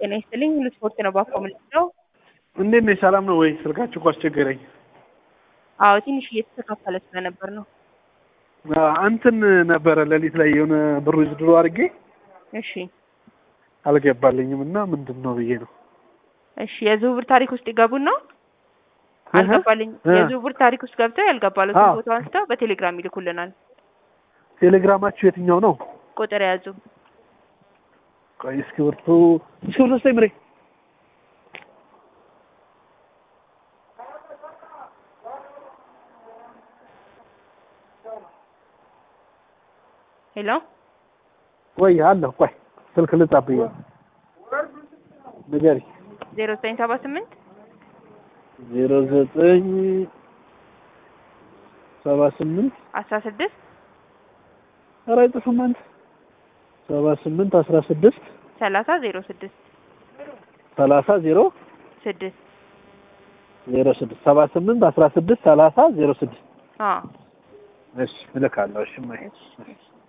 ጤና ይስጥልኝ። ሁሉ ስፖርት ነው ባኮ የምንለው። እንዴት ነሽ? ሰላም ነው ወይ? ስልካችሁ እኮ አስቸገረኝ። አዎ ትንሽ እየተስተካከለ ስለነበር ነው። እንትን ነበረ ሌሊት ላይ የሆነ ብሩ ዝድሮ አድርጌ እሺ አልገባልኝም እና ምንድን ነው ብዬ ነው። እሺ የዝውውር ታሪክ ውስጥ ይገቡና አልገባልኝ እ የዝውውር ታሪክ ውስጥ ገብተው ያልገባሉትን አዎ። ፎቶ አንስተው በቴሌግራም ይልኩልናል። ቴሌግራማችሁ የትኛው ነው? ቁጥር የያዙ ቆይ እስክሪብቶ እስክሪብቶ ስጠኝ ምሬ። ሄሎ ቆይ አለሁ። ቆይ ስልክ ልጻብኝ። ንገሪ። ዜሮ ዘጠኝ ሰባ ስምንት ዜሮ ዘጠኝ ሰባ ስምንት አስራ ስድስት ኧረ አይጥፍም አንተ ሰባ ስምንት አስራ ስድስት ሰላሳ ዜሮ ስድስት ሰላሳ ዜሮ ስድስት ዜሮ ስድስት ሰባ ስምንት አስራ ስድስት ሰላሳ ዜሮ ስድስት አዎ እሺ እልካለሁ። እሺ እማዬ። እሺ እሺ